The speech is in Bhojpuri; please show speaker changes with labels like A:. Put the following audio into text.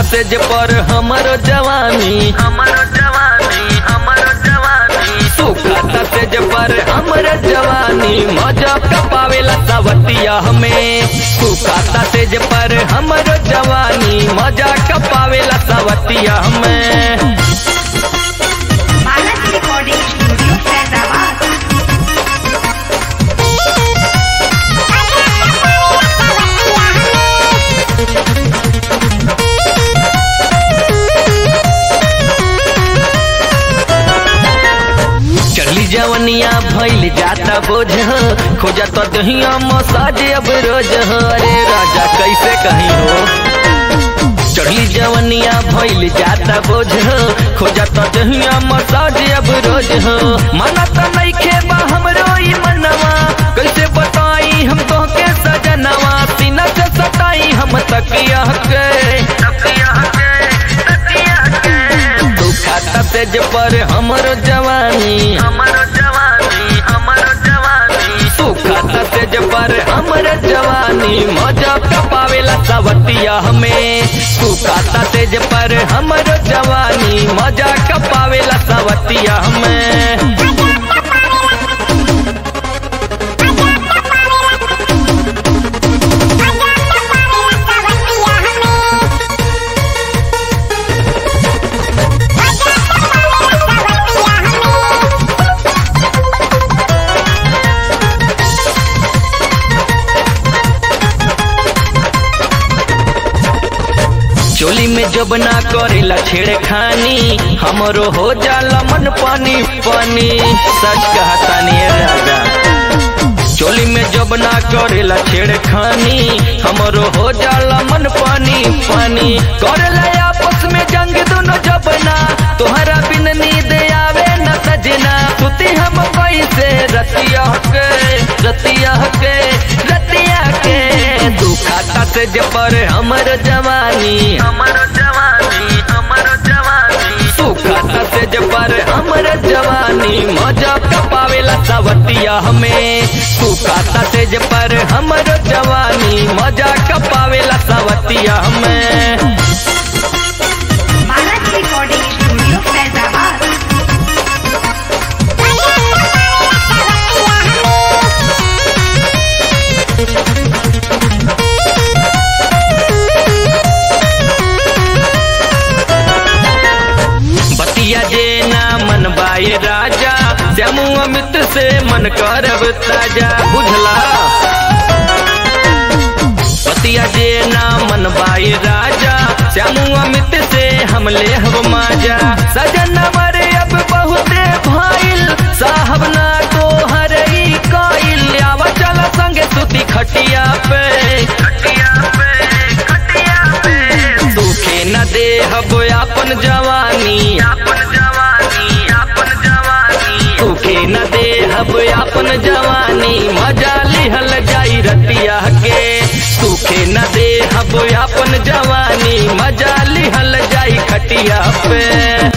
A: सेज पर हमरो जवानी हमरो जवानी हमरो जवानी सुखता सेज पर हमरो जवानी मजा कपावेला सवतिया हमें सुखता सेज पर हमरो जवानी मजा कपावेला सवतिया हमें
B: मानस रिकॉर्डिंग स्टूडियो फैजाबाद
A: चली जवनिया भइल जाता बोझ खोजा तो दहिया मसाज अब रोज हो अरे राजा कैसे कहीं हो चढ़ली जवनिया भइल जाता बोझ खोजा तो दहिया मसाज अब रोज हो मना तो नइखे बा हमरो ई मनवा कैसे बताई हम तो के सजनवा सीना से सताई हम तकिया के तकिया के तकिया के दुखाता तेज पर हमरो जवानी हमरो जवानी हमरो जवानी सुखाता तेज पर हमरो जवानी मजा कपावेला सवतिया हमें सुखाता तेज पर हमरो जवानी मजा कपावेला सवतिया हमें चोली में जब ना करेला छेड़खानी हमरो हो जाला मन पानी पानी सच कहतानी ए राजा चोली में जब ना करेला छेड़खानी हमरो हो जाला मन पानी पानी करेला आपस में जंग दोनों जबना तोहरा बिन नींद आवे न सजना सुती हम कैसे रतिया के रतिया के रतिया के दुखाता से पर हमर जवानी हमर जवानी हमर जवानी सुखाता से पर हमर जवानी मजा कपावेला सवतिया हमें सुखाता से पर हमर जवानी मजा कपावेला सवतिया हमें
B: मानस रिकॉर्डिंग स्टूडियो फैजाबाद
A: बतिया जे ना मन बाई राजा श्यामू अमित से मन करब ताजा बुझला बतिया जे ना मन बाई राजा श्यामू अमित से हम ले हब माजा सजन मरे अब बहुते भाईल साहब ना तो हर ही काइल आव चल संगे सुती खटिया पे खटिया पे खटिया पे दुखे न दे हब अपन जवानी अपन जवानी अपन जवानी दुखे न दे हब अपन जवानी मजा लिहल जाई रतिया के सुखे न दे हब अपन जवानी मजा लिहल जाई खटिया पे